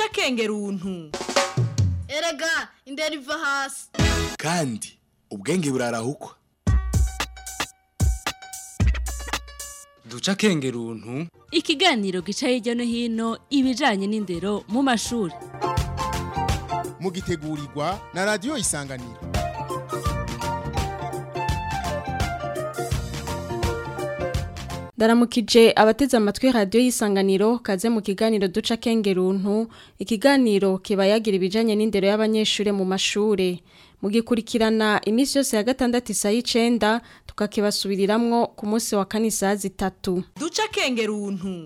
duce akengeruntu erega indera iva hasi kandi ubwenge burarahukwa duca akengeruntu ikiganiro gica hirya no hino ibijanye n'indero mu mashuri mugitegurirwa na radiyo isanganiro ndaramukije abateze amatwi radiyo y'isanganiro kaze mu kiganiro duca kengeruntu ikiganiro kiba yagira ibijanye n'indero y'abanyeshuri mu mashure mugikurikirana iminsi yose ya gatandatu isa y'icenda tukakibasubiriramwo ku munsi wa kane isaha zitatu duce akengeruntu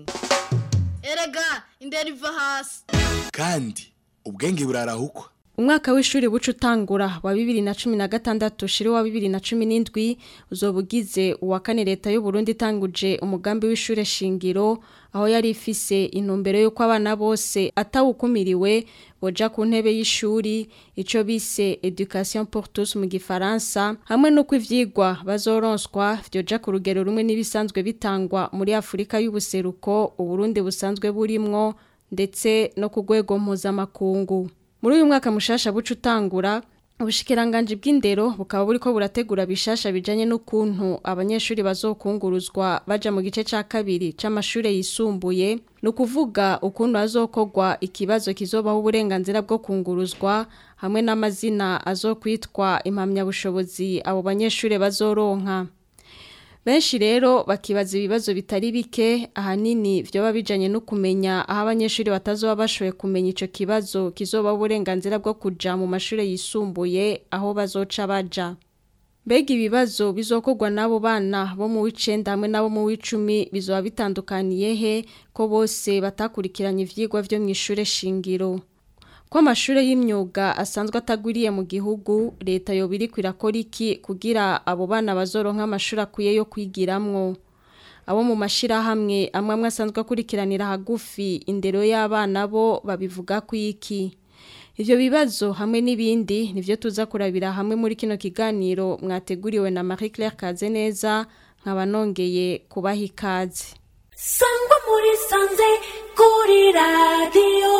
erega indera iva hasi kandi ubwenge burarahukwa umwaka w'ishuri buca utangura wa bibiri na cumi na gatandatu shiri wa bibiri na cumi n'indwi uzoba ugize uwa kane leta y'u Burundi itanguje umugambi w'ishure shingiro aho yari ifise intumbero y'uko abana bose atawukumiriwe boja ku ntebe y'ishuri ico bise education pour tous mu gifaransa hamwe n'uko ivyigwa bazoronswa vyoja ku rugero rumwe n'ibisanzwe bitangwa muri Afurika y'ubuseruko Uburundi busanzwe burimwo ndetse no ku rwego mpuzamakungu muri uyu mwaka mushasha buca utangura ubushikiranganje bw'indero bukaba buriko burategura bishasha bijanye n'ukuntu abanyeshuri bazokunguruzwa baja mu gice ca kabiri c'amashure yisumbuye ni ukuvuga ukuntu hazokorwa ikibazo kizobaho uburenganzira bwo kunguruzwa hamwe n'amazina azokwitwa impamyabushobozi abo banyeshuri bazoronka benshi rero bakibaza ibibazo bitari bike ahanini vyoba bijanye no kumenya aho abanyeshuri batazoba bashoboye kumenya ico kibazo kizoba uburenganzira bwo kuja mu mashure yisumbuye aho bazoca baja mbega ibibazo bizokorwa n'abo bana bo mu w'icenda hamwe n'abo mu w'icumi bizoba bitandukaniye he ko bose batakurikiranye ivyigwa vyo mw'ishure shingiro ko amashure y'imyuga asanzwe atagwiriye mu gihugu leta yoba iriko irakora iki kugira abo bana bazoronka amashuri akwiye yo kwigiramwo abo mu mashirahamwe amwe amwe asanzwe akurikiranira hagufi indero y'abana bo babivuga ku iki ivyo bibazo hamwe n'ibindi nivyo tuza kurabira hamwe muri kino kiganiro mwateguriwe na Marie Claire Kazeneza nkaba nongeye kubaha ikaze sangwa muri sanze kuri radiyo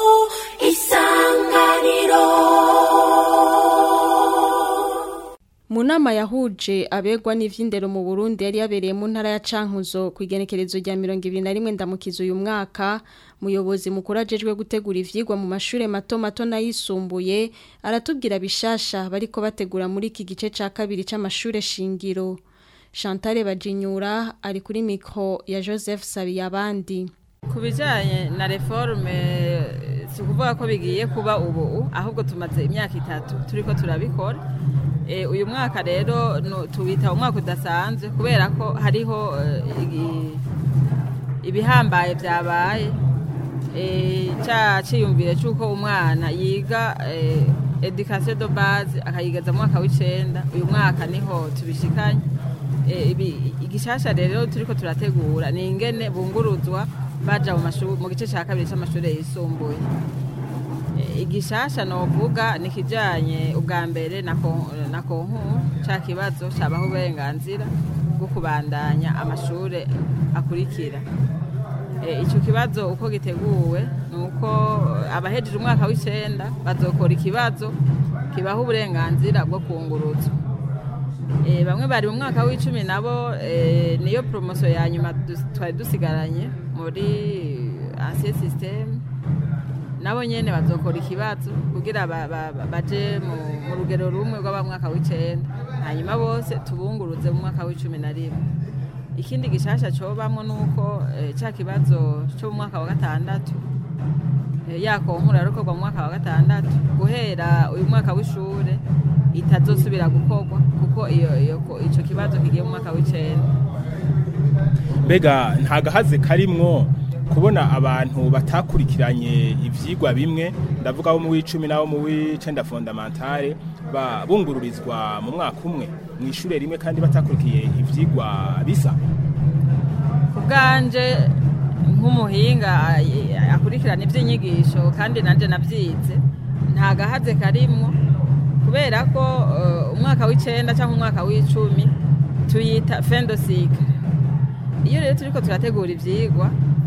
isanganiro mu nama yahuje abegwa n'ivy'indero mu Burundi yari yabereye mu ntara ya Cankuzo ku igenekerezo rya 2021 ndamukizo uyu mwaka muyobozi mukuru ajejwe gutegura ivyigwa mu mashure mato mato nayisumbuye aratubwira bishasha bariko bategura muri iki gice ca kabiri c'amashure shingiro Chantal Bajinyura ari kuri mikro ya Joseph Sabiyabandi ku bijyanye na reforme si ukuvuga ko bigiye kuba ubu ahubwo tumaze imyaka itatu turi ko turabikora uyu mwaka rero tuwita umwaka udasanzwe kubera ko hariho ibihambaye byabaye cya cyiyumvire cy'uko umwana yiga edikasiyo do baze akayigeza mu mwaka w'icyenda uyu mwaka niho tubishikanye igishasha rero turi ko turategura ni ingene bunguruzwa baja mu gice cya kabiri cy'amashuri yisumbuye igishasha novuga ni kijanye ubwa mbere na konku ca kibazo cabaho uburenganzira bwo kubandanya amashure akurikira ico kibazo uko giteguwe ni uko abahejeje umwaka w'icenda bazokora ikibazo kibaho uburenganzira bwo kunguruzwa bamwe bari mu mwaka w'icumi nabo niyo poromosiyo ya nyuma twari dusigaranye muri ansiye sisiteme nabo nyine bazokora ikibazo kugira baje mu rugero rumwe rw'abamwaka w'icenda hanyuma bose tubunguruze mu mwaka w'icumi na rimwe ikindi gishasha cobamwo ni uko cya kibazo cyo mu mwaka wa gatandatu yakonkura rukorwa mu mwaka wa gatandatu guhera uyu mwaka w'ishure itazosubira gukorwa kuko iyo icyo kibazo kigiye mu mwaka w'icenda mbega nta gahaze karimwo kubona abantu batakurikiranye ivyigwa bimwe ndavuga bo mu w'icumi n'abo mu w'icenda fondamentale bungururizwa mu mwaka umwe mu ishure rimwe kandi batakurikiye ivyigwa bisa ku bwanje nk'umuhinga akurikirana ivy'inyigisho kandi nanje navyize nta gahaze karimwo kubera ko umwaka w'icenda cyangwa umwaka w'icumi tuyita fendosike iyo rero turiko turategura ivyigwa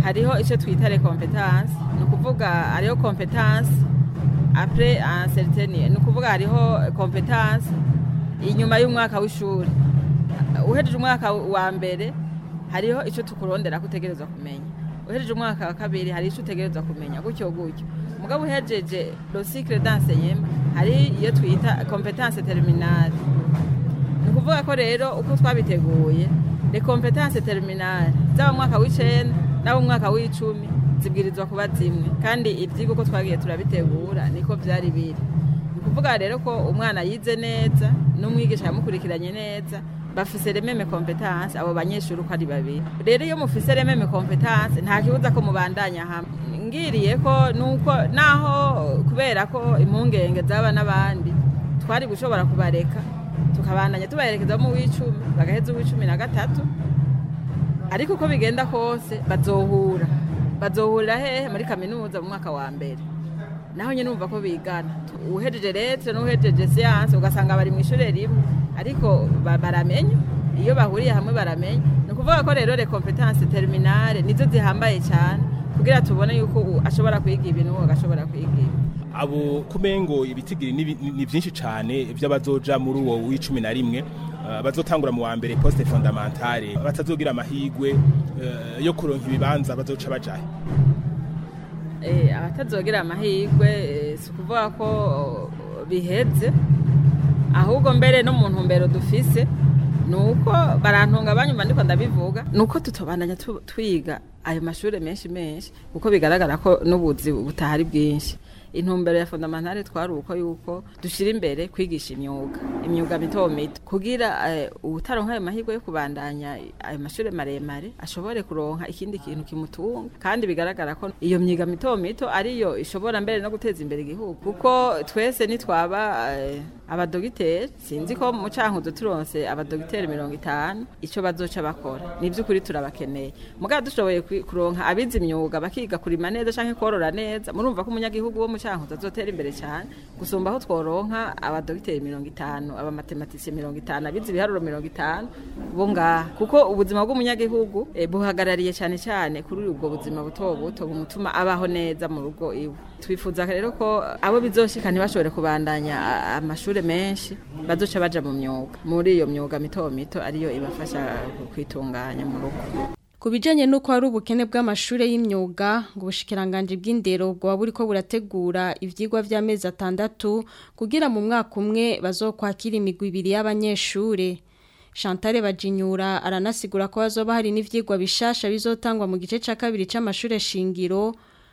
hariho icyo twita recompetence ni ukuvuga hariho competence apre uncertaine ni ukuvuga hariho competence inyuma y'umwaka w'ishuri uhejeje umwaka wa mbere hariho icyo tukurondera ko utegerezwa kumenya uhejeje umwaka wa kabiri hari icyo utegerezwa kumenya gutyo gutyo mugabo uhejeje le cycle d'enseignement hari iyo twita competence terminale ni ukuvuga ko rero uko twabiteguye le competence terminale zaba mu mwaka w'icenda n'abo mu mwaka w'icumi zibwirizwa kuba zimwe kandi ibyigwa uko twagiye turabitegura niko byari biri ni ukuvuga rero ko umwana yize neza n'umwigisha yamukurikiranye neza bafise rememe competence abo banyeshuri uko ari babiri rero iyo mufise rememe competence nta kibuza ko mubandanya hamwe ngiriye ko nuko naho kubera ko impungenge zaba n'abandi twari gushobora kubareka tukabandanya tubaherekeza mu w'icumi bagaheza uw'icumi na gatatu ariko uko bigenda kose bazohura bazohurira hehe muri kaminuza mu mwaka wa mbere naho nyine numva ko bigana uhejeje leta n'uhejeje siyanse ugasanga bari mu ishuri rimwe ariko baramenya iyo bahuriye hamwe baramenya ni ukuvuga ko rero recompetence terminale nizo zihambaye cyane kugira tubone yuko ashobora kwiga ibintu uwo agashobora kwiga ibi abo kumengo ibitigiri ni byinshi cyane by'abazoja muri uwo w'icumi na rimwe bazotangura mu wa mbere poste fondamentale batazogira amahigwe yo kuronka ibibanza bazoca bajahe abatazogira amahirwe si ukuvuga ko biheze ahubwo mbere no mu ntumbero dufise ni uko barantunga banyuma ndiko ndabivuga ni uko tutobandanya twiga ayo mashuri menshi menshi kuko bigaragara ko n'ubuzi butahari bwinshi intumbero ya fondamentale twari uko yuko dushira imbere kwigisha imyuga imyuga mito mito kugira utaronka ayo mahirwe yo kubandanya ayo mashuri maremare ashobore kuronka ikindi kintu kimutunga kandi bigaragara ko iyo myuga mito mito ariyo ishobora mbere no guteza imbere igihugu kuko twese nitwaba abadogiteri sinzi ko mu cankuzo turonse abadogiteri mirongo itanu ico bazoca bakora ni by'ukuri turabakeneye mugabo dushoboye kuronka abize imyuga bakiga kurima neza canke korora neza murumva ko umunyagihugu wo mu cankuzo azotera imbere cyane gusumba aho tworonka abadogiteri mirongo itanu abamatematisiye mirongo itanu abize ibiharuro mirongo itanu bo ngaha kuko ubuzima bw'umunyagihugu eh, buhagarariye cyane cyane kuri ubwo buzima buto buto bumutuma abaho neza mu rugo iwe twifuza rero ko abo bizoshika ntibashobore kubandanya a- amashuri menshi bazoca baja mu myuga muri iyo myuga mito mito ariyo ibafasha kwitunganya mu rugo Ku bijanye n'uko hari ubukene bw'amashure y'imyuga ngo ubushikiranganje bw'indero bwaba buriko burategura ivyigwa vy'amezi atandatu kugira mu mwaka umwe bazokwakira imigwi ibiri y'abanyeshure Chantal Bajinyura aranasigura ko bazoba hari n'ivyigwa bishasha bizotangwa mu gice ca kabiri c'amashure shingiro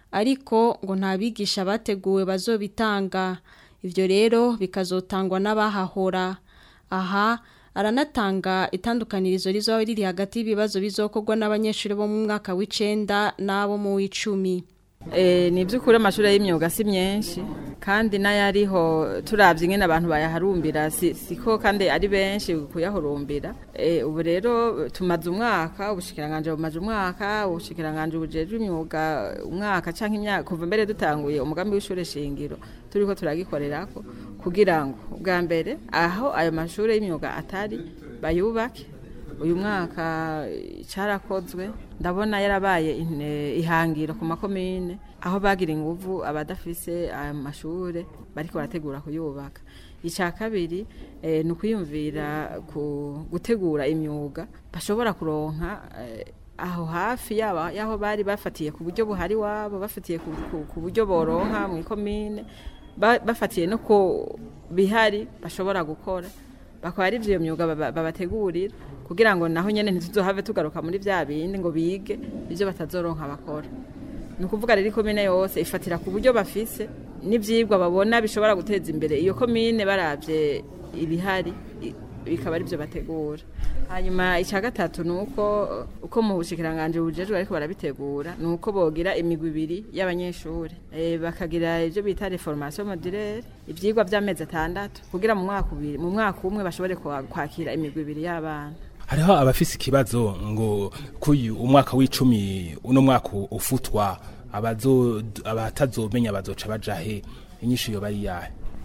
ariko ngo nta bigisha bateguwe bazobitanga ivyo rero bikazotangwa n'abahahora aha aranatanga itandukanirizo rizoba riri hagati y'ibibazo bizokorwa n'abanyeshuri bo mu mwaka w'icenda n'abo mu w'icumi Eh, ni by'ukuri amashuri y'imyuga si myinshi kandi n'ayariho turabye ingene abantu bayaharumbira si- siko kandi ari benshi kuyahurumbira Eh, ubu rero tumaze umwaka ubushikiranganje bumaze umwaka ubushikiranganje bujejwe imyuga umwaka canke imyaka kuva mbere dutanguye umugambi w'ishure shingiro turiko turagikorerako kugira ngo ubwa mbere aho ayo mashuri y'imyuga atari bayubake uyu mwaka eh, cyarakozwe ndabona yarabaye ine- ihangiro ku makomine aho bagira inguvu abadafise aya mashure bariko barategura kuyubaka icya kabiri eh, ni ukuyumvira ku gutegura imyuga bashobora kuronka eh, aho hafi yaba yaho bari bafatiye ku buryo buhari wabo bafatiye ku, ku, ku buryo boronka mu ikomine ba- bafatiye no ku bihari bashobora gukora bakaba ari iyo myuga baba- babategurira kugira ngo naho nyene ntituzohave tugaruka muri vya bindi ngo bige ivyo batazoronka bakora ni ukuvuga rero ikomine yose ifatira ku buryo bafise n'ivyigwa babona bishobora guteza imbere iyo komine baravye ibihari i- bikaba ari byo bategura hanyuma icya gatatu ni uko uko mu bushikiranganje bujejwe ariko barabitegura ni uko bogira imigwi ibiri y'abanyeshuri e, bakagira ibyo bita reformation modulaire ivyigwa vy'amezi atandatu kugira mu mwaka ubiri mu mwaka umwe bashobore kwa- kwakira imigwi ibiri y'abana hariho abafise ikibazo ngo kuyu umwaka w'icumi uno mwaka ufutwa abazo abatazomenya bazoca baja he inyishu yo bari yahe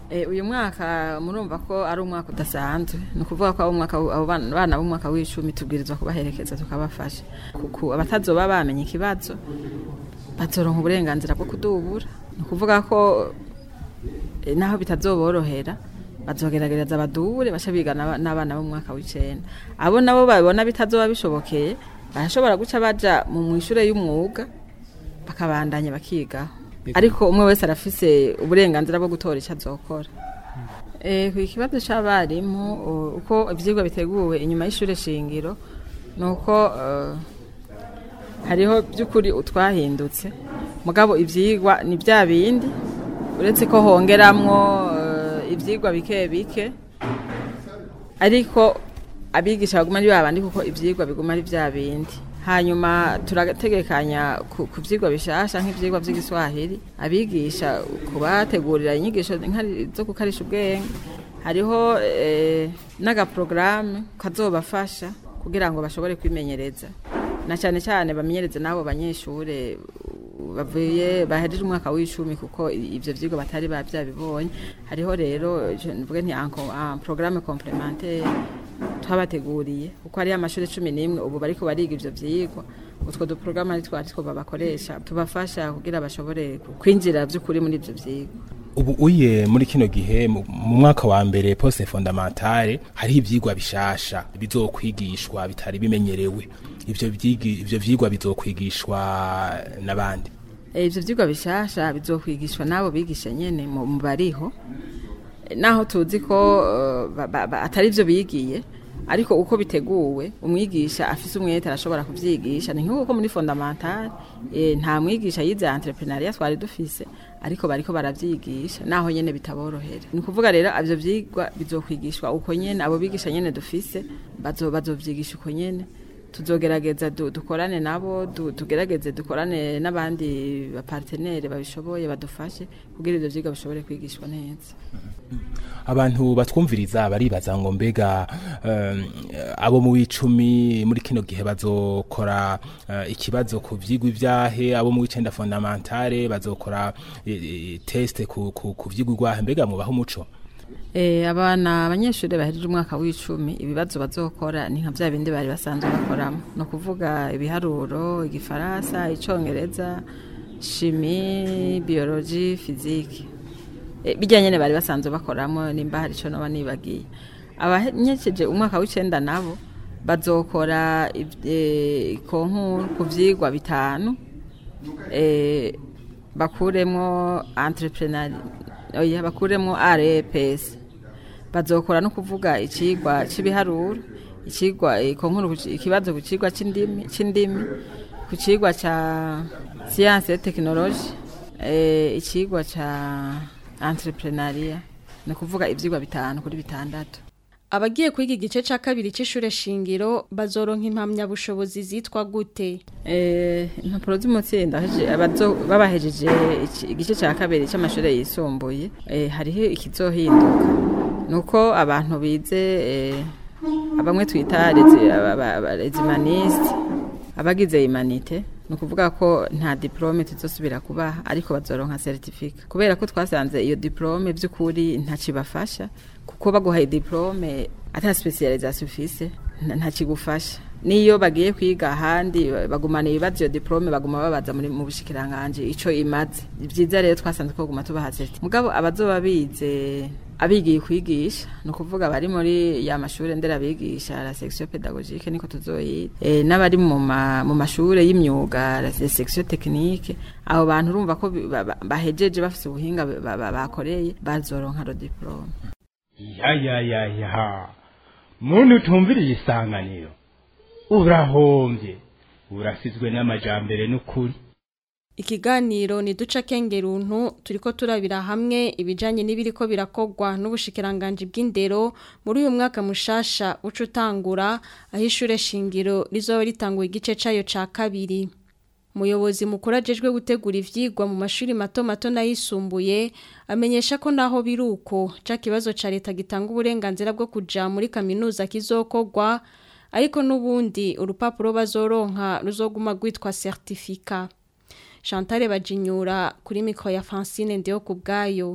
Eh, uyu mwaka murumva ko ari umwaka udasanzwe ni ukuvuga ko abo umwaka abo bana bana b'umwaka w'icumi tubwirizwa kubaherekeza tukabafasha kuko abatazoba bamenye ikibazo bazoronka uburenganzira bwo kudubura ni ukuvuga ko eh, naho bitazoborohera bazogerageza badubure baca biga n'aba- n'abana b'umwaka w'icenda abo nabo babona bitazoba bishobokeye barashobora guca baja mu mwishure y'umwuga bakabandanya bakigaho ariko umwe wese arafise uburenganzira bwo gutora icyo azokora Eh, ku kibazo c'abarimu u- uko ivyigwa biteguwe inyuma y'ishure shingiro nuko eh, hariho by'ukuri utwahindutse mugabo ivyigwa ni bya bindi uretse ko hongeramwo eh, ivyigwa bike bike ariko abigisha baguma ari babandi kuko ivyigwa biguma ari bya bindi hanyuma turategekanya ku ku vyigwa bishasha nk'ivyigwa vy'igiswahili abigisha kubategurira inyigisho nkari- zo gukarisha ubwenge hariho eh, n'agaprograme kazobafasha kugira ngo bashobore kwimenyereza na cyane cyane bamenyereze n'abo banyeshure uh, bavuye bahejeje umwaka w'icumi kuko i- ivyo vyigwa batari bavyabibonye hariho rero je mvuge nti un co- un programme complémentaire twabateguriye kuko hariyo amashuri cumi n'imwe ubu bariko bariga ivyo vyigwa utwo duprograme ari twari two babakoresha tubafasha kugira bashobore kwinjira vy'ukuri muri ivyo vyigwa ubu uye muri kino gihe mu mu mwaka wa mbere poste fondamentale hariho ivyigwa bishasha bizokwigishwa bitari bimenyerewe ivyo vyigi ivyo vyigwa bizokwigishwa n'abandi Eh, ivyo vyigwa bishasha bizokwigishwa n'abo bigisha nyene mu mu bariho Eh, naho tuzi ko eh, ba- ba- ba- atari vyo bigiye ariko uko biteguwe umwigisha afise umwete arashobora kuvyigisha ni nk'uko muri fondamentale eh, nta mwigisha yize entrepreneuria twari dufise ariko bariko baravyigisha naho nyene bitaborohera ni ukuvuga rero ivyo vyigwa bizokwigishwa uko nyene abo bigisha nyene dufise bazo- bazovyigisha uko nyene tuzogerageza du- dukorane nabo du- tugerageze dukorane n'abandi bapartenere babishoboye badufashe kugira ivyo vyigwa bishobore kwigishwa neza abantu batwumviriza baribaza ngo mbega um, abo mu w'icumi muri kino gihe bazokora uh, ikibazo ku vyigwa ivyahe abo mu w'icenda fondamentale bazokora e, e, teste ku, ku, ku vyigwa igwahe mbega mubaho umuco Eh, abana abanyeshuri bahejeje umwaka w'icumi ibibazo bazokora ni nka vya bindi bari basanzwe bakoramo ni ukuvuga ibiharuro igifaransa icongereza shimi biology fiziki e, bijya nyene bari basanzwe bakoramo nimba hari ico noba nibagiye abanyekeje umwaka w'icenda nabo bazokora iv- eh, ikonkuru ku vyigwa bitanu eh, bakuremwo entrepreneur oya bakuremwo REPS bazokora no kuvuga icigwa c'ibiharuro icigwa ikonkuru ku ci- ikibazo ku cigwa c'indimi c'indimi ku cigwa ca science et technologie eh, icigwa ca entrepreneuria ni kuvuga ivyigwa bitanu kuri bitandatu Abagiye kwiga igice ca kabiri c'ishure shingiro bazoronka impamyabushobozi zitwa gute? Eh, impapuro z'umutsinda abaheje- abazo- babahejeje iki- igice cya kabiri cy'amashuri yisumbuye eh, hariho ikizohinduka nuko abantu bize eh, abamwe twita rezimaniste abagize imanite ni ukuvuga ko nta diplome tuzosubira kubaha ariko bazoronka certificat kubera ko twasanze iyo diplome by'ukuri ntakibafasha kuko baguhaye diplome ata specialisation ufise nta- ntakigufasha niyo bagiye kwiga ahandi bagumana ibibazo iyo diplome baguma babaza muri mu bushikiranganje ico imaze Ni vyiza rero twasanze ko guma tubaha certificat mugabo abazoba bize abigiye kwigisha ni ukuvuga bari muri ya mashure nderabigisha la section pédagogique niko tuzoyita e, n'abari mu ma- mu mashure y'imyuga la section technique abo bantu urumva ko bi- ba- ba- bahejeje bafise ubuhinga ba- ba- bakoreye bazoronka ro diplome ya ya ya ya muntu utumviriye isanganiro urahombye urasizwe n'amajambere n'ukuri Ikiganiro ni duca kengeruntu turiko turabira hamwe ibijanye n'ibiriko birakogwa n'ubushikiranganje bw'indero muri uyu mwaka mushasha uca utangura aho ishure shingiro rizoba ritanguye igice cayo ca kabiri. Umuyobozi mukuru ajejwe gutegura ivyigwa mu mashuri mato mato n'ayisumbuye amenyesha ko naho biruko ca kibazo ca leta gitanga uburenganzira bwo kuja muri kaminuza kizokogwa ariko n'ubundi urupapuro bazoronka ruzoguma rwitwa certificat. Chantal Bajinyura kuri mikro ya Francine Ndeo kubgayo.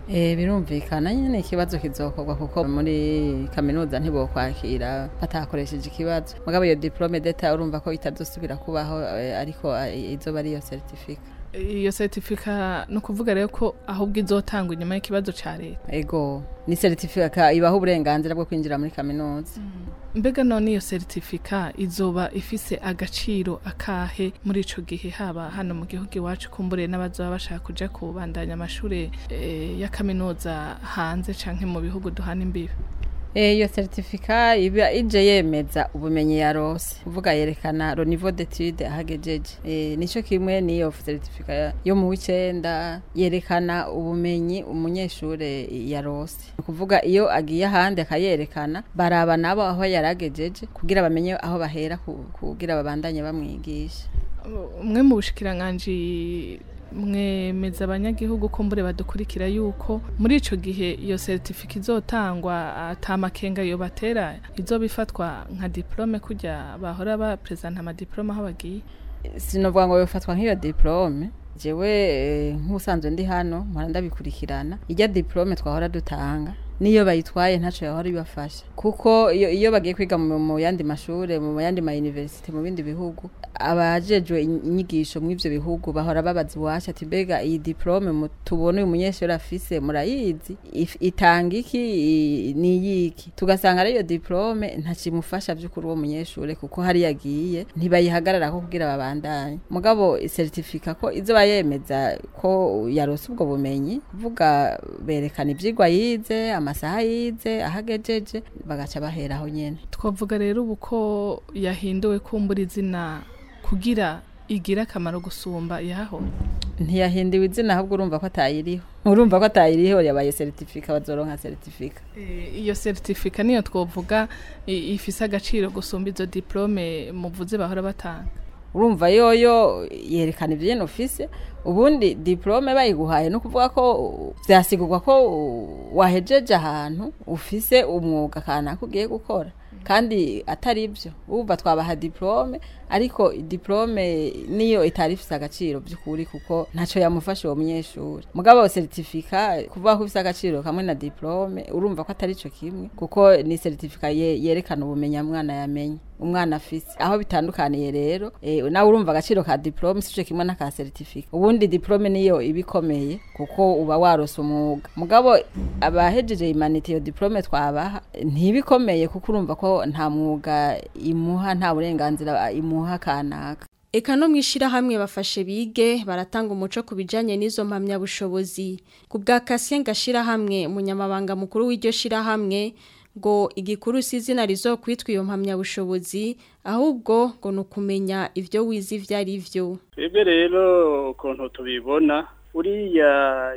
Eh birumvikana nyene ikibazo kizokorwa kuko muri kaminuza ntibokwakira batakoresheje ikibazo mugabo iyo diplome d'etat urumva ko itazosubira kubaho eh, ariko eh, izoba ari iyo certificate iyo certifica ni ukuvuga rero ko ahubwo izotangwa inyuma y'ikibazo cya leta ego ni certificate ibaho uburenganzira bwo kwinjira muri kaminuza mbega none iyo certifica izoba ifise agaciro akahe muri ico gihe haba hano mu gihugu iwacu kumbure n'abazoba bashaka kuja kubandanya amashure eh, ya kaminuza hanze canke mu bihugu duhana imbibe Eh, iyo certificat iba ije yemeza ubumenyi yarose uvuga yerekana le niveau d'étude ahagejeje eh, nico kimwe niyo certificat yo mu wicenda yerekana ubumenyi umunyeshure yarose Ni kuvuga iyo agiye ahandi akayerekana baraba nabo aho yaragejeje kugira bamenye aho bahera ku- kugira babandanye bamwigisha umwe mu bushikiranganji mwemeza abanyagihugu ko mbure badukurikira yuko muri ico gihe iyo certificat izotangwa atamakenga yo batera izoba ifatwa nka diplome kujya bahora ba present ama diplome aho bagiye sinovuga ngo bifatwa nk'iyo diplome jewe eh, nk'usanzwe ndi hano mpora ndabikurikirana ijya diplome twahora dutanga niyo bayitwaye ntaco yahora ibafasha kuko iyo, iyo bagiye kwiga mu, mu yandi mashure mu yandi ma university mu bindi bihugu abajejwe inyigisho mu ivyo bihugu bahora babaza iwacu ati mbega iyi diplome mu- tubona uyu munyeshuri afise murayizi If- itanga iki i- ni yiki tugasanga ari iyo diplome ntacimufasha vy'ukuri uwo munyeshure kuko hari yagiye ntibayihagararako kugira babandanye mugabo certificat ko izoba yemeza ko yarose ubwo bumenyi kuvuga berekana ivyigwa yize amasaha yize ahagejeje bagaca baheraho nyene twavuga rero ubu ko yahinduwe kumbura izina kugira igira akamaro gusumba yaho ntiyahindiwe izina ahubwo urumva ko atayiriho urumva ko atayiriho yabaye certificat bazoronka certificat Eh, iyo certificat niyo twovuga i- ifise agaciro gusumba izo diplome muvuze bahora batanga urumva yoyo yerekana ibyo nyine ufise ubundi diplome bayiguhaye no kuvuga ko byasigurwa ko wahejeje ahantu ufise umwuga kanaka ugiye gukora kandi atari ibyo uba twabaha diplome ariko diplome niyo itari ifise agaciro by'ukuri kuko ntacyo yamufasha uwo munyeshuri mugabo certificat kuvuga ko ifise agaciro kamwe na diplome urumva ko atari cyo kimwe kuko ni certificat ye- yerekana ubumenyi mwana yamenye umwana afise aho bitandukaniye rero eh, nawe urumva agaciro ka diplome sico kimwe n'aka certificate ubundi diplome niyo ibikomeye kuko uba warose umwuga mugabo abahejeje imanite iyo diplome twabaha ntibikomeye kuko urumva ko nta mwuga imuha nta burenganzira imuha kanaka Eka no mwishirahamwe bafashe bige baratanga umuco ku bijanye n'izo mpamyabushobozi ku bwa Kasien gashirahamwe umunyamabanga mukuru w'iryo shirahamwe ngo igikuru si izina rizokwitwa iyo mpamyabushobozi ahubwo ngo ni ukumenya ivyo wize ivyo ari vyo twebwe rero ukuntu tubibona uriya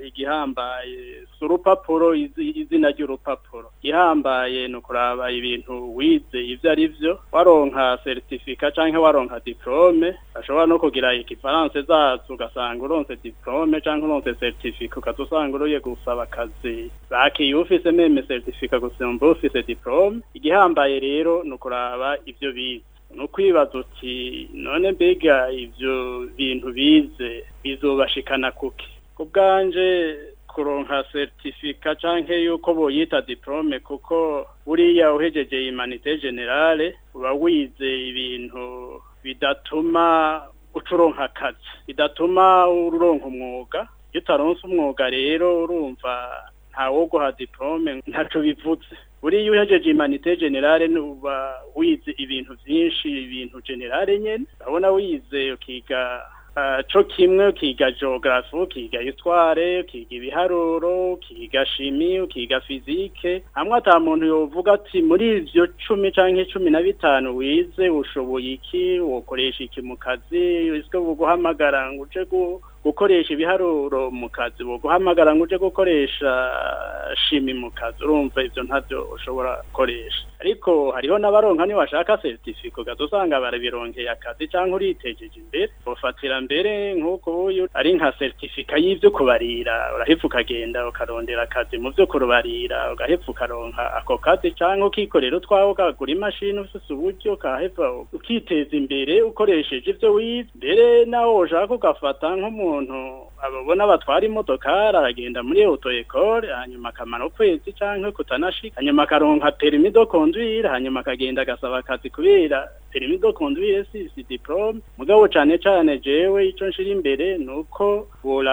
igihambaye si urupapuro izi- izina ry'urupapuro igihambaye ni ukuraba ibintu wize ivyo ari vyo waronka seritifika canke waronka diplome ashobora no kugira ikifaranse zazo ugasanga uronse diplome canke uronse seritifika ukaza usanga uruye gusaba akazi bakiye ufise meme seritifika gusumba ufise diplome igihambaye rero ni ukuraba ivyo bize ni ukwibaza uti none mbega ivyo bintu bize bizobashikana kuki ku bwanje kuronka certificat canke yuko boyita diplome kuko buriya uhejeje imanite generale uba wize ibintu bidatuma ucuronka akazi bidatuma uronka umwuga iyo utaronse umwuga rero urumva ntawo guha diplome ntaco bivuze buriya uhejeje imanite generale nuba wize ibintu vyinshi ibintu generale nyene urabona wize ukiga ah, co kimwe ukiga geography ukiga histoire ukiga ibiharuro ukiga shimi ukiga fizike hamwe ata muntu yovuga ati muri ivyo cumi canke cumi na bitanu wize ushoboye iki wokoresha iki mu kazi ese buguhamagara ngo uje gu- gukoresha ibiharuro mu kazi buguhamagara ngo uje gukoresha shimi mu kazi urumva ivyo ntavyo ushobora gukoresha ariko hariho n'abaronka ni washaka certificat ugasanga barabironkeye akazi cyangwa uritejeje imbere ufatira mbere nk'uko uyu ari nka certificat y'ivyo kubarira urahepfa ukagenda ukarondera akazi mu vyo kurubarira ugahepfa ukaronka ako kazi cyangwa ukikorera utwawe ukagura imashini ufise uburyo ukahepfa ukiteza imbere ukoresheje ivyo wize mbere nawe ushaka ugafata nk'umuntu ababona batwara imodokari aragenda muri auto ecole hanyuma akamara ukwezi canke kutanashika hanyuma akaronka permis de conduire hanyuma akagenda agasaba akazi kubera permis de conduire si si diplome mugabo cane cane jewe ico nshira imbere nuko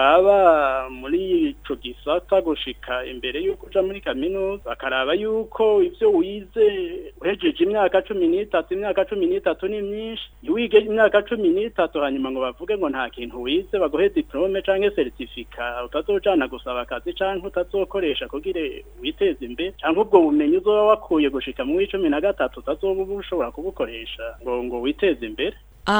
boraba muri ico gisata gushika imbere yuko uja muri kaminuza bakaraba yuko ivyo wize uhejeje imyaka cumi n'itatu imyaka cumi n'itatu ni myinshi ntiwige imyaka cumi n'itatu hanyuma ngo bavuge ngo nta kintu wize baguhe diplome canke certificat utazojana gusaba akazi canke utazokoresha kugira witeze imbere canke ubwo bumenyi uzoba wakuye gushika mu w'icumi na gatatu utazoba ushobora kubukoresha ngo ngo witeze imbere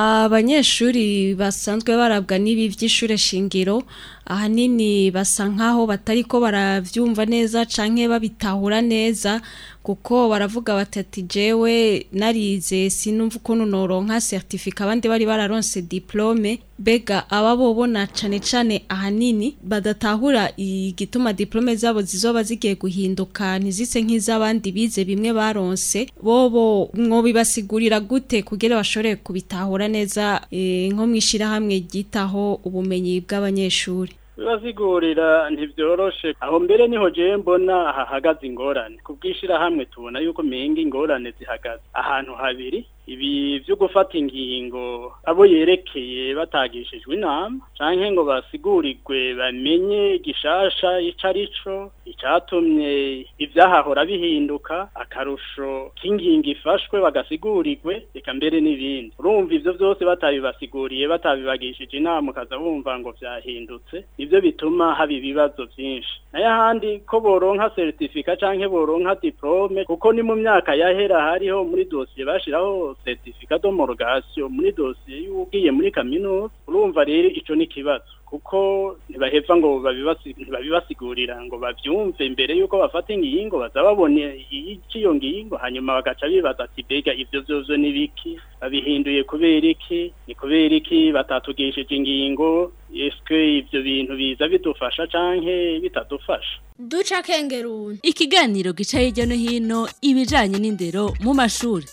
abanyeshuri basanzwe barabwa n'ibi by'ishure shingiro ahanini basa nkaho batari ko baravyumva neza canke babitahura neza kuko baravuga batati jewe narize sinumva ukuntu noronka certificat abandi bari bararonse diplome bega aba bobona cane cane ahanini badatahura igituma diplome zabo zizoba zigiye guhinduka ntizise nk'iz'abandi bize bimwe baronse bobo mwobibasigurira gute kugira bashobore kubitahura neza e, nko mwishirahamwe ryitaho ubumenyi bw'abanyeshuri bibasigurira ntibyoroshe aho mbere niho jewe mbona hahagaze ingorane kubwishira hamwe tubona yuko menga ingorane zihagaze ahantu habiri ibi byo gufata ingingo abo yerekeye batagishijwe inama canke ngo basigurirwe bamenye gishasha ico arico icatumye ivyahahora bihinduka akarusho k'ingingo ifashwe bagasigurirwe reka mbere n'ibindi urumva ivyo vyose batabibasiguriye batabibagishije inama ukaza wumva ngo vyahindutse nivyo bituma haba ibibazo vyinshi nayo ahandi ko boronka certificat canke boronka diplome kuko ni mu myaka yahera hariho muri dosiye bashiraho certificat d'homologation muri dosiye y'ugiye muri kaminuza urumva rero ico ni kibazo kuko ntibaheva ngo ntibabibasigurira ngo bavyumve mbere yuko bafata ingingo baza babone iyo ngingo hanyuma bagaca bibaza ati bega ivyo vyovyo ni biki babihinduye kubera iki ni kubera iki batatugishije ingingo eske ivyo bintu biza bidufasha canke bitadufasha duca kengeruni ikiganiro gica hirya no hino ibijanye n'indero mu mashuri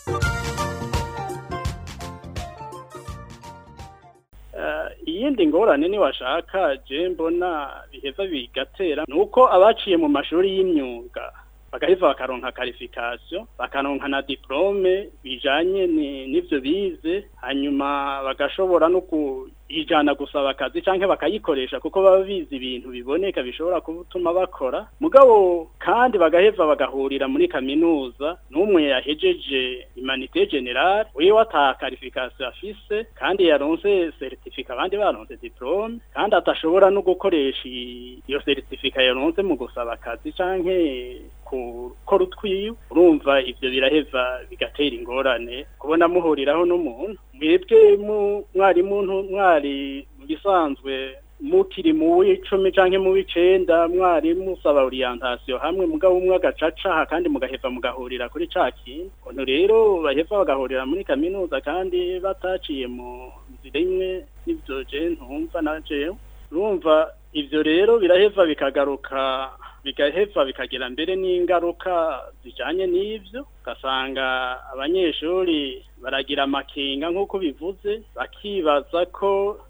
iyindi ngorane ni washaka je mbona biheza bigatera nuko abaciye mu mashuri y'imyuga bagaheza bakaronka qualification bakaronka na diplome bijanye n'ivyo bize hanyuma bagashobora no kuyijana gusaba akazi canke bakayikoresha kuko baba bize ibintu biboneka bishobora gutuma bakora mugabo kandi bagaheza bagahurira muri kaminuza n'umwe yahejeje humanité générale wewe ata qualification afise kandi yaronse certificat abandi baronse diplome kandi atashobora no gukoresha iyo certificat yaronse mu gusaba akazi canke gukora utwiwe urumva ivyo biraheva bigatera ingorane kubona muhuriraho n'umuntu mwebwe mwari muntu mwari mu bisanzwe mukiri mu w'icumi canke mu w'icenda mwari musaba orientation hamwe mugabo umwe agacaca kandi mugaheva mugahurira kuri ca kintu ukuntu rero baheva bagahurira muri kaminuza kandi bataciye mu nzira imwe n'ivyo je ntumva na jewe urumva ivyo rero biraheva bikagaruka bigaheva bikagira mbere n'ingaruka zijanye n'ivyo ugasanga abanyeshuri baragira amakenga nk'uko bivuze bakibaza ko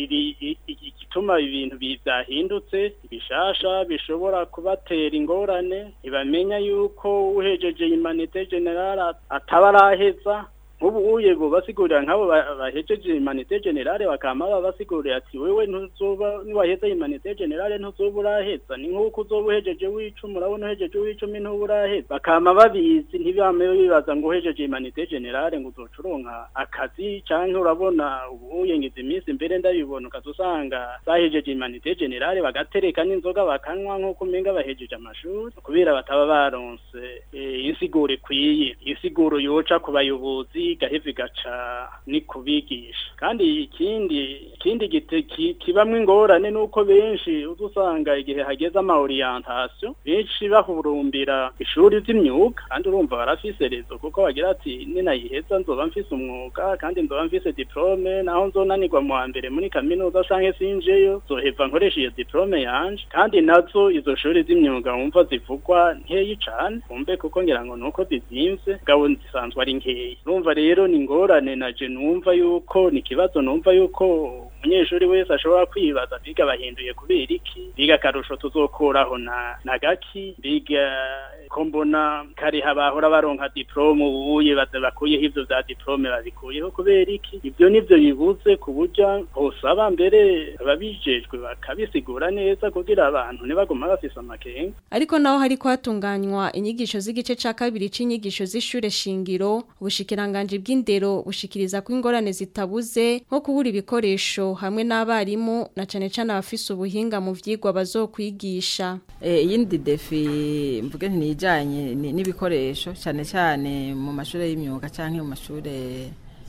igituma ibintu byahindutse bishasha bishobora kubatera ingorane ntibamenya yuko uhejeje imanite generale ataba araheza nk'ubu uye bo basigurira nk'abo bahejeje imanite generale bakama babasigurira ati wewe ntuzoba niwaheza imanite generale ntuzoba uraheza ni nk'uko uzoba uhejeje w'icumi urabona uhejeje w'icumi ntuba uraheza bakama babizi ntibame bibaza ngo uhejeje imanite generale ngo uzoca uronka akazi canke urabona ubu uyengiza iminsi mbere ndabibona ukaza usanga bahejeje imanite generale bagatereka n'inzoga bakanywa nk'uko umenga bahejeje amashuri kubera bataba baronse insiguro ikwiye insiguro yoca ku bayobozi igaheza igaca ni kubigisha kandi ikindi ikindi gite- ki- kibamwo ingorane nuko benshi uza usanga igihe hageze ama orientation benshi bahurumbira ishuri ry'imyuga kandi urumva barafise rezo kuko bagira ati ninayiheza nzoba mfise umwuga kandi nzoba mfise diplome naho nzonanirwa mu wa mbere muri kaminuza canke sinjeyo zoheva nkoresha iyo diplome yanje kandi nazo izo shuri z'imyuga wumva zivugwa nkeyi cane wumve kuko ngira ngo nuko zizimvye gabo zisanzwe ari nkeyi urumva rero ni ingorane naje numva yuko ni ikibazo numva yuko umunyeshuri wese ashobora kwibaza biga bahinduye kubera iki biga akarusho tuzokuraho na na gaki biga ko mbona kariha bahora baronka diplome ubuye baza bakuyeho ivyo vya diplome babikuyeho kubera iki ivyo nivyo bibuze ku buryo hosaba mbere ababijejwe bakabisigura neza kugira abantu ntibaguma bafise amakenga Ariko naho hariko hatunganywa inyigisho z'igice ca kabiri c'inyigisho z'ishure shingiro ubushikiranganje bw'indero bushikiriza ko ingorane zitabuze nko kubura ibikoresho hamwe n'abarimu na cane cane abafise ubuhinga mu vyigwa bazokwigisha. Eh, iyindi defi mvuge nti nijanye ni- n'ibikoresho cyane cyane mu mashuri y'imyuga canke mu mashuri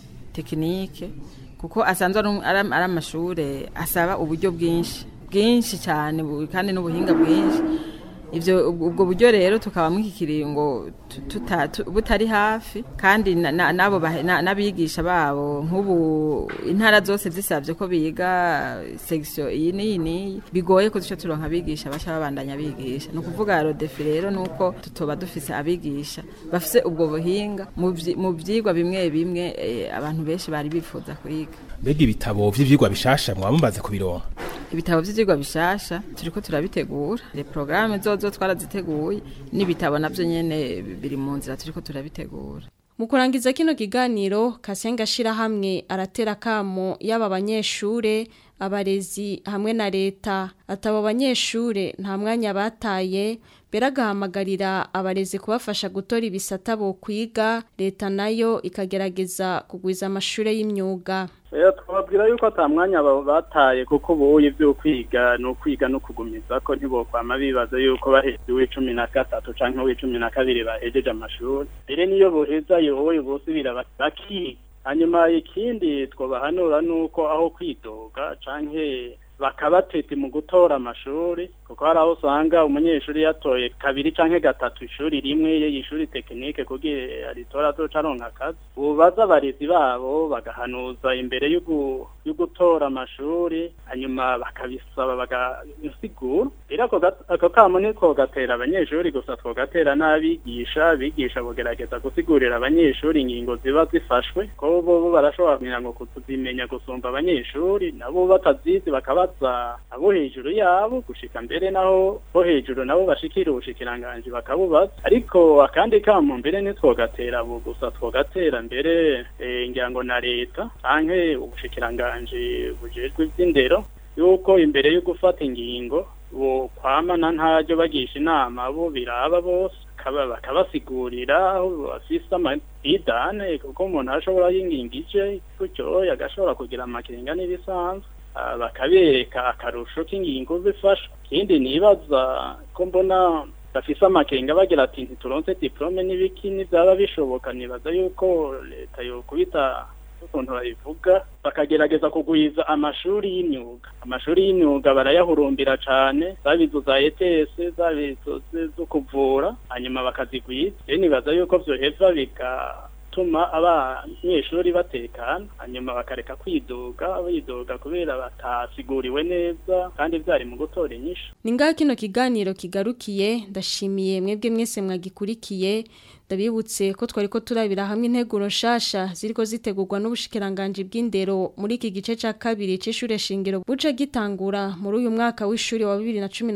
tekinike kuko asanzwe ari um- ari am- ari amashure asaba uburyo bwinshi bwinshi cyane bu- kandi n'ubuhinga bwinshi ivyo ubwo ubwo buryo rero tukaba mw'iki kiringo tu- tuta- tu- butari hafi kandi na- na- nabo bahe- na- n'abigisha babo nk'ubu intara zose zisabye ko biga section iyi n'iyi n'iyi bigoye ko duce turonka abigisha baca babandanya bigisha ni ukuvuga rodefi rero ni uko tutoba dufise abigisha bafise ubwo buhinga mu vyi- mu vyigwa bimwe bimwe eh, abantu benshi bari bifuza kwiga mbega ibitabo vy'ivyigwa bishasha mwaba mumaze kubironka ibitabo vy'ivyigwa bishasha turiko turabitegura le programme zozo twaraziteguye n'ibitabo navyo nyene biri mu nzira turiko turabitegura Mu kurangiza kino kiganiro Kasenga shirahamwe aratera kamo yaba abanyeshure abarezi hamwe na leta atabo banyeshure nta mwanya bataye beragahamagarira abarezi kubafasha gutora ibisata bo kwiga leta nayo ikagerageza kugwiza amashure y'imyuga Eh, twababwira yuko ata mwanya ba- bataye kuko ubuye ibyo kwiga ni ukwiga no kugumiza ko ntibokwama bibaza yuko baheze uw'icumi na gatatu canke uw'icumi na kabiri bahejeje amashuri mbere niyo boheza yoboye bosubira ba- bakiga hanyuma ikindi twobahanura nuko aho kwidoga canke bakabatete mu gutora amashuri kuko hari aho usanga umunyeshuri yatoye kabiri canke gatatu ishuri rimwe y'ishuri tekinike kugira aritora azoca aronka akazi bubaza abarezi babo bagahanuza imbere y'ugu- y'ugutora amashuri hanyuma bakabisaba bagasigura rero ako gat- ako kamo niko gatera abanyeshuri gusa twogatera n'abigisha abigisha bogerageza gusigurira abanyeshuri ingingo ziba zifashwe ko bo bo barashobora kugira ngo kuzimenya gusumba abanyeshuri nabo batazizi bakabaza abo hejuru yabo gushika mbere naho bo hejuru nabo bashikira ubushikiranganji bakabubaza ariko akandi kamo mbere ntitwogatera abo gusa twogatera mbere eh, ngira ngo na leta canke ubushikiranganji bujejwe ivy'indero yuko imbere yo gufata ingingo bo kwamana ntaryo bagisha inama bo biraba bose bakaba- bakabasigurira aho bafise amadidane kuko umuntu ashobora y'ingingo ije gutyo agashobora kugira amakenga n'ibisanzwe Ah, bakabereka akarusho k'ingingo zifasha ikindi nibaza ko mbona bafise amakenga bagira ati ntituronse diplome n'ibiki n'ivyaba bishoboka nibaza yuko leta yokubita ukuntu babivuga bakagerageza kugwiza amashuri y'imyuga amashuri y'imyuga barayahurumbira cane zaba izo za ETS zaba izo z- zo kuvura hanyuma bakazigwiza rero nibaza yuko vyoheva bigatuma abanyeshuri batekana hanyuma bakareka kwidoga bidoga kubera batasiguriwe neza kandi vyari mu gutora inyishu Ni ngaho kino kiganiro kigarukiye ndashimiye mwebwe mwese mwagikurikiye ndabibutse ko twari ko turabira hamwe integuro nshasha ziriko zitegurwa n'ubushikiranganje bw'indero muri iki gice ca kabiri c'ishure shingiro buca gitangura muri uyu mwaka w'ishuri wa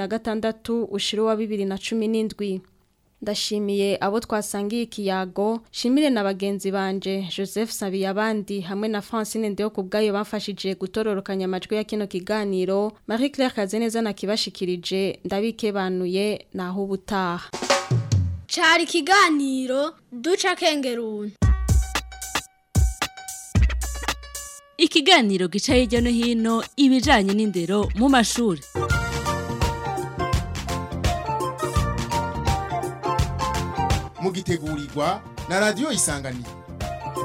2016 ushiro wa 2017 Ndashimiye abo twasangiye ikiyago, shimire na bagenzi banje Joseph Sabiyabandi hamwe na Francine Ndeo kubgayo bamfashije gutororokanya amajwi ya kino kiganiro. Marie Claire Kazeneza nakibashikirije ndabikebanuye naho ubutaha. Cari ikiganiro duca kengeruni. Ikiganiro gica hirya no hino ibijanye n'indero mu mashuri. mugitegurirwa na radio isanganiro